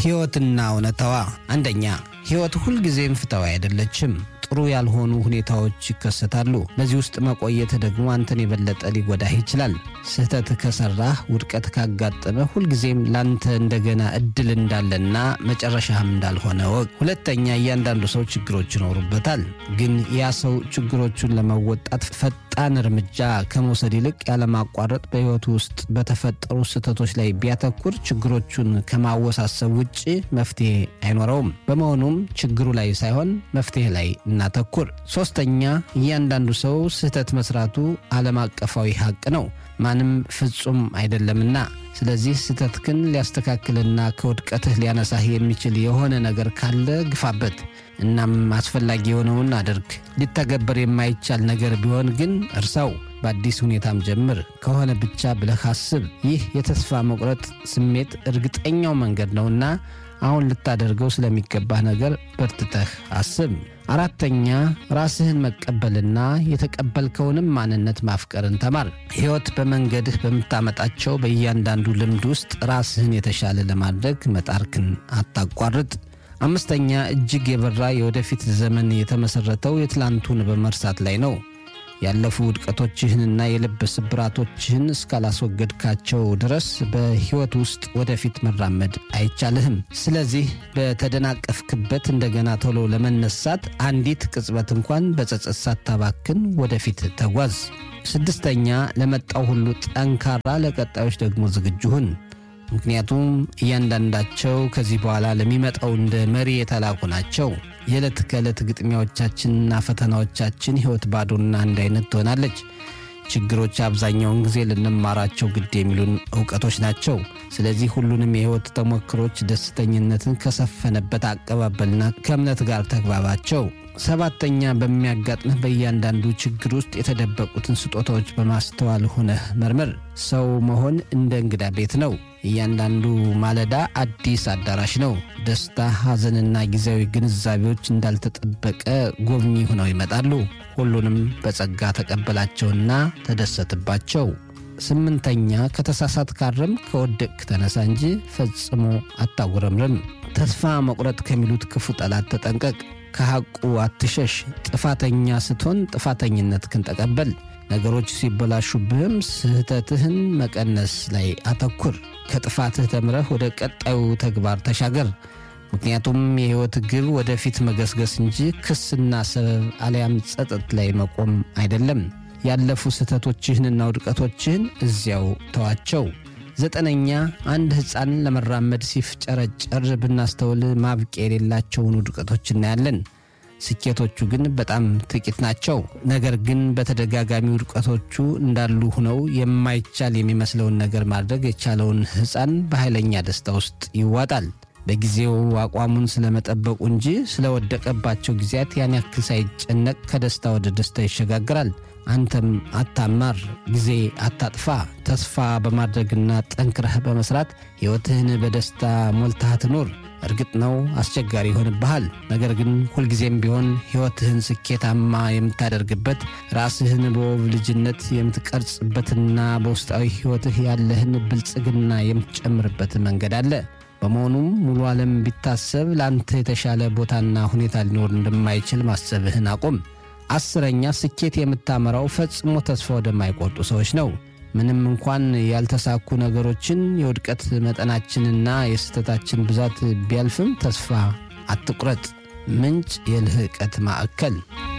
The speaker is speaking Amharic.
ሕይወትና እውነታዋ አንደኛ ሕይወት ሁልጊዜም ፍትሐዊ አይደለችም። ጥሩ ያልሆኑ ሁኔታዎች ይከሰታሉ። በዚህ ውስጥ መቆየት ደግሞ አንተን የበለጠ ሊጎዳህ ይችላል። ስህተት ከሰራህ፣ ውድቀት ካጋጠመ ሁልጊዜም ላንተ እንደገና እድል እንዳለና መጨረሻህም እንዳልሆነ ወቅ። ሁለተኛ እያንዳንዱ ሰው ችግሮች ይኖሩበታል። ግን ያ ሰው ችግሮቹን ለመወጣት ፈጣን እርምጃ ከመውሰድ ይልቅ ያለማቋረጥ በሕይወቱ ውስጥ በተፈጠሩ ስህተቶች ላይ ቢያተኩር ችግሮቹን ከማወሳሰብ ውጭ መፍትሄ አይኖረውም። በመሆኑም ችግሩ ላይ ሳይሆን መፍትሄ ላይ እናተኩር። ሶስተኛ እያንዳንዱ ሰው ስህተት መስራቱ ዓለም አቀፋዊ ሀቅ ነው። ማንም ፍጹም አይደለምና። ስለዚህ ስህተትህን ሊያስተካክልና ከውድቀትህ ሊያነሳህ የሚችል የሆነ ነገር ካለ ግፋበት። እናም አስፈላጊ የሆነውን አድርግ። ሊተገበር የማይቻል ነገር ቢሆን ግን እርሳው። በአዲስ ሁኔታም ጀምር። ከሆነ ብቻ ብለህ አስብ። ይህ የተስፋ መቁረጥ ስሜት እርግጠኛው መንገድ ነውና አሁን ልታደርገው ስለሚገባህ ነገር በርትተህ አስብ። አራተኛ ራስህን መቀበልና የተቀበልከውንም ማንነት ማፍቀርን ተማር። ሕይወት በመንገድህ በምታመጣቸው በእያንዳንዱ ልምድ ውስጥ ራስህን የተሻለ ለማድረግ መጣርክን አታቋርጥ። አምስተኛ እጅግ የበራ የወደፊት ዘመን የተመሠረተው የትላንቱን በመርሳት ላይ ነው። ያለፉ ውድቀቶችህንና የልብ ስብራቶችህን እስካላስወገድካቸው ድረስ በሕይወት ውስጥ ወደፊት መራመድ አይቻልህም። ስለዚህ በተደናቀፍክበት እንደገና ቶሎ ለመነሳት አንዲት ቅጽበት እንኳን በጸጸት ሳታባክን ወደፊት ተጓዝ። ስድስተኛ ለመጣው ሁሉ ጠንካራ፣ ለቀጣዮች ደግሞ ዝግጁ ሁን። ምክንያቱም እያንዳንዳቸው ከዚህ በኋላ ለሚመጣው እንደ መሪ የተላኩ ናቸው። የዕለት ከዕለት ግጥሚያዎቻችንና ፈተናዎቻችን ሕይወት ባዶና አንድ አይነት ትሆናለች። ችግሮች አብዛኛውን ጊዜ ልንማራቸው ግድ የሚሉን እውቀቶች ናቸው። ስለዚህ ሁሉንም የሕይወት ተሞክሮች ደስተኝነትን ከሰፈነበት አቀባበልና ከእምነት ጋር ተግባባቸው። ሰባተኛ በሚያጋጥምህ በእያንዳንዱ ችግር ውስጥ የተደበቁትን ስጦታዎች በማስተዋል ሆነህ መርምር። ሰው መሆን እንደ እንግዳ ቤት ነው። እያንዳንዱ ማለዳ አዲስ አዳራሽ ነው። ደስታ፣ ሐዘንና ጊዜያዊ ግንዛቤዎች እንዳልተጠበቀ ጎብኚ ሆነው ይመጣሉ። ሁሉንም በጸጋ ተቀበላቸውና ተደሰትባቸው። ስምንተኛ ከተሳሳት ካረም ከወደቅክ ተነሳ እንጂ ፈጽሞ አታጉረምርም። ተስፋ መቁረጥ ከሚሉት ክፉ ጠላት ተጠንቀቅ። ከሐቁ አትሸሽ። ጥፋተኛ ስትሆን ጥፋተኝነትህን ተቀበል። ነገሮች ሲበላሹብህም ስህተትህን መቀነስ ላይ አተኩር። ከጥፋትህ ተምረህ ወደ ቀጣዩ ተግባር ተሻገር። ምክንያቱም የሕይወት ግብ ወደፊት መገስገስ እንጂ ክስና ሰበብ አሊያም ጸጸት ላይ መቆም አይደለም። ያለፉ ስህተቶችህንና ውድቀቶችህን እዚያው ተዋቸው። ዘጠነኛ አንድ ሕፃን ለመራመድ ሲፍጨረጨር ብናስተውል ማብቂያ የሌላቸውን ውድቀቶች እናያለን። ስኬቶቹ ግን በጣም ጥቂት ናቸው። ነገር ግን በተደጋጋሚ ውድቀቶቹ እንዳሉ ሆነው የማይቻል የሚመስለውን ነገር ማድረግ የቻለውን ሕፃን በኃይለኛ ደስታ ውስጥ ይዋጣል። በጊዜው አቋሙን ስለመጠበቁ እንጂ ስለወደቀባቸው ጊዜያት ያን ያክል ሳይጨነቅ ከደስታ ወደ ደስታ ይሸጋግራል። አንተም አታማር፣ ጊዜ አታጥፋ። ተስፋ በማድረግና ጠንክረህ በመስራት ሕይወትህን በደስታ ሞልተህ ትኑር። እርግጥ ነው አስቸጋሪ ይሆንብሃል። ነገር ግን ሁልጊዜም ቢሆን ሕይወትህን ስኬታማ የምታደርግበት ራስህን በውብ ልጅነት የምትቀርጽበትና በውስጣዊ ሕይወትህ ያለህን ብልጽግና የምትጨምርበት መንገድ አለ። በመሆኑም ሙሉ ዓለም ቢታሰብ ለአንተ የተሻለ ቦታና ሁኔታ ሊኖር እንደማይችል ማሰብህን አቁም። አስረኛ ስኬት የምታመራው ፈጽሞ ተስፋ ወደማይቆርጡ ሰዎች ነው። ምንም እንኳን ያልተሳኩ ነገሮችን የውድቀት መጠናችንና የስህተታችን ብዛት ቢያልፍም ተስፋ አትቁረጥ። ምንጭ የልህቀት ማዕከል